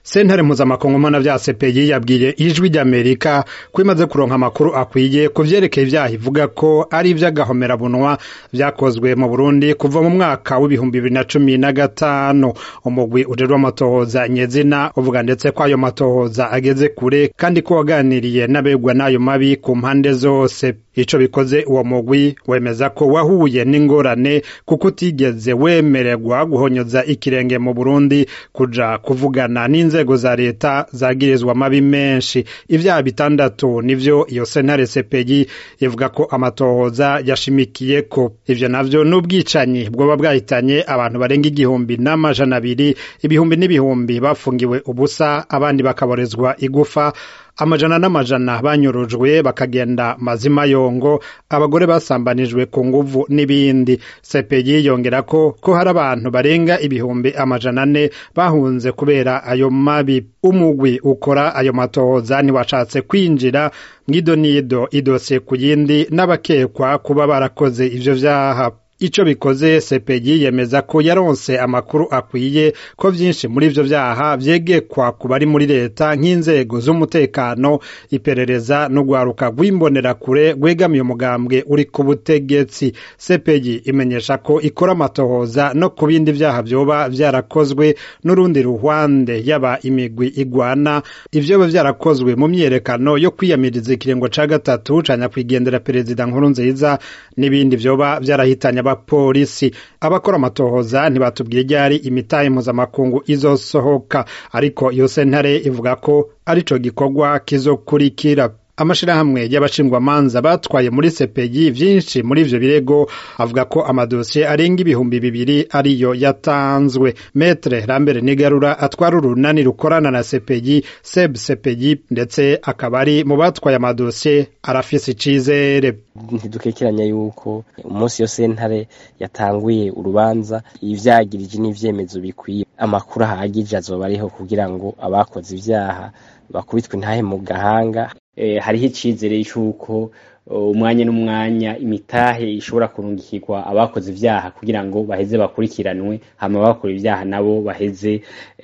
sentare mpuzamakungu mpana vya CPI yabwiye ijwi ry'Amerika ko imaze kuronka amakuru akwiye ku vyerekeye ivyaha ivuga ko ari ivy'agahomerabunwa vyakozwe mu Burundi kuva mu mwaka w'ibihumbi bibiri na cumi na gatanu umugwi ujejwe amatohoza nyezina uvuga ndetse ko ayo matohoza ageze kure kandi ko waganiriye n'abegwa n'ayo mabi ku mpande zose ico bikoze uwo mugwi wemeza ko wahuye n'ingorane kuko utigeze wemererwa guhonyoza ikirenge mu Burundi kuja kuvugana n'inzego za leta zagirizwa amabi menshi ivyaha bitandatu nivyo iyo sentare CPI ivuga ko amatohoza yashimikiyeko ivyo navyo n'ubwicanyi bwoba bwahitanye abantu barenga igihumbi n'amajana abiri ibihumbi n'ibihumbi bafungiwe ubusa abandi bakaborezwa igufa amajana n'amajana banyurujwe bakagenda mazima yongo abagore basambanijwe ku nguvu n'ibindi CPI yongera ko ko hari abantu barenga ibihumbi amajana ane bahunze kubera ayo mabi umugwi ukora ayo matohoza ntiwashatse kwinjira mw'idonido idose ku yindi n'abakekwa kuba barakoze ivyo vyaha ico bikoze CPI yemeza ko yaronse amakuru akwiye ko vyinshi muri ivyo vyaha vyegekwa ku bari muri leta nk'inzego z'umutekano iperereza n'ugwaruka rw'imbonerakure rwegamiye umugambwe uri ku butegetsi CPI imenyesha ko ikora amatohoza no ku bindi vyaha vyoba vyarakozwe n'urundi ruhwande yaba imigwi igwana ivyoba vyarakozwe mu myiyerekano yo kwiyamiriza ikiringo ca gatatu ca nyakwigendera perezida nkurunziza n'ibindi vyoba vyarahitanye abapolisi abakora amatohoza ntibatubwiye ryari imitahe mpuzamakungu izosohoka ariko iyo sentare ivuga ko arico gikorwa kizokurikira amashirahamwe y'abashingwamanza batwaye muri CPI vyinshi muri ivyo birego avuga ko amadosiye arenga ibihumbi bibiri ariyo yatanzwe Metre Lambert Nigarura atwara urunani rukorana na CPI SEB CPI ndetse akaba ari mu batwaye amadosiye arafise icizere ntidukekeranya yuko umunsi yo sentare yatanguye urubanza ivyagirije n'ivyemezo bikwiye amakuru ahagije azoba ariho kugira ngo abakoze ivyaha bakubitwe ntahe mu gahanga hariho icizere cy'uko umwanya n'umwanya imitahe ishobora kurungikirwa abakoze ibyaha kugira ngo baheze bakurikiranwe hama bakora ibyaha nabo baheze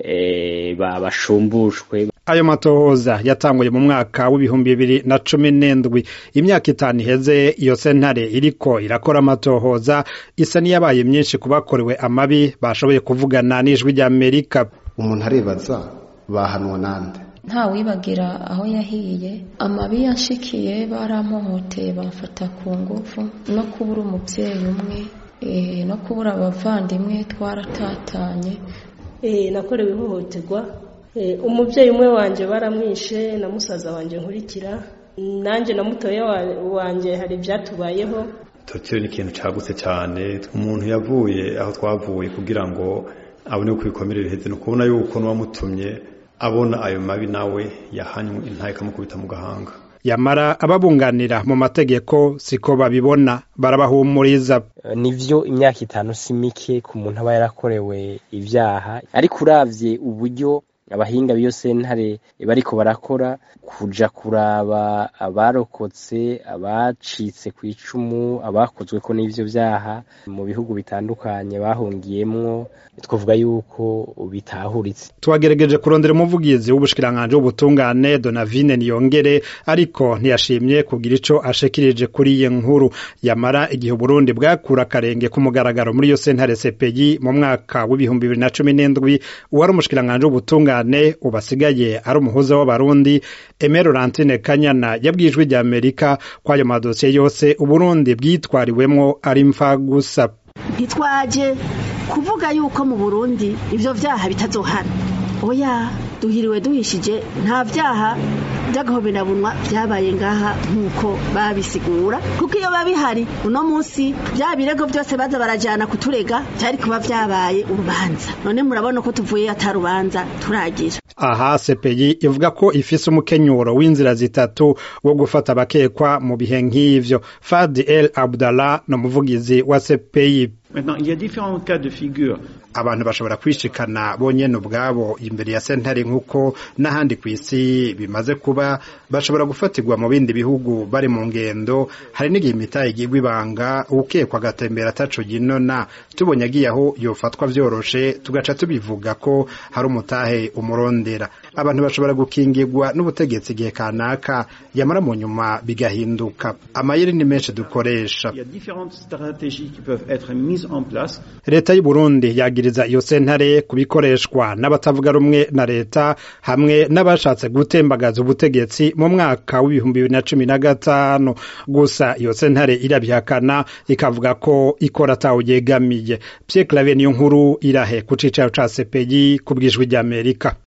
bashumbushwe ayo matohoza yatanguye mu mwaka w'ibihumbi bibiri na cumi n'indwi imyaka itanu iheze iyo sentare iriko irakora amatohoza isa n'iyabaye myinshi ku bakorewe amabi bashoboye kuvugana n'ijwi ry'amerika umuntu arebaza bahanwa nande nta wibagira aho yahiye amabi yanshikiye baramuhoteye bamfata ku ngufu no kubura umubyeyi umwe no kubura abavandimwe twaratatanye nakorewe ihohoterwa umubyeyi umwe wanjye baramwishe na musaza wanjye nkurikira nanjye na mutoya wanjye hari ibyatubayeho tokyo ni ikintu cyagutse cyane umuntu yavuye aho twavuye kugira ngo abone uko ibikomere biheze ni ukubona yuko n'uwamutumye abona ayo mabi nawe yahanywe intaye ikamukubita mu gahanga yamara ababunganira mu mategeko siko babibona barabahumuriza nivyo imyaka itanu si mike ku muntu aba yarakorewe ivyaha ariko uravye uburyo abahinga b'iyo sentare bariko barakora kuja kuraba abarokotse abacitse ku icumu abakozweko n'ivyo vyaha mu bihugu bitandukanye bahungiyemwo twavuga yuko bitahuritse twagerageje kurondera umuvugizi w'ubushikiranganji w'ubutungane donavine niyongere ariko ntiyashimye kugira ico ashikirije kuri iyi nkuru yamara igihe uburundi bwakura akarenge ku mugaragaro muri iyo sentare CPI mu mwaka w'ibihumbi bibiri na cumi n'indwi uwari umushikiranganji w'ubutungane ubasigaye ari umuhuza w'abarundi Aimé Laurentine Kanyana yabwiye ijwi rya Amerika ko ayo madosiye yose uburundi bwitwariwemwo ari mfa gusa ntitwaje kuvuga yuko mu burundi ivyo vyaha bitazohana oya duhiriwe duhishije nta vyaha by'agahoberabunwa byabaye ngaha nk'uko babisigura kuko iyo babihari uno munsi bya birego byose baza barajyana kuturega byari kuba byabaye urubanza none murabona ko tuvuye atarubanza turagira aha CPI ivuga ko ifise umukenyuro w'inzira zitatu wo gufata abakekwa mu bihe nk'ivyo Fadi El Abdallah no muvugizi wa CPI Maintenant, il y a différents cas de figure. abantu bashobora kwishikana bonyene ubwabo imbere ya sentare nk'uko n'ahandi ku isi bimaze kuba bashobora gufatirwa mu bindi bihugu bari mu ngendo hari n'igihe imitahe igirwa ibanga ukekwa agatembera ataco ginona tubonye agiye aho yofatwa vyoroshe tugaca tubivuga ko hari umutahe umurondera abantu bashobora gukingirwa n'ubutegetsi igihe kanaka yamara mu nyuma bigahinduka amayeri ni menshi dukoresha Il y a différentes stratégies qui peuvent être mises en place. leta y'u Burundi yagiriza iyo sentare kubikoreshwa n'abatavuga rumwe na leta hamwe n'abashatse gutembagaza ubutegetsi mu mwaka w'ibihumbi bibiri na cumi na gatanu gusa iyo sentare irabihakana ikavuga ko ikora atawuyegamiye Pierre Claver niyo nkuru irahe ku cicaro ca CPI ku bw'ijwi ry'Amerika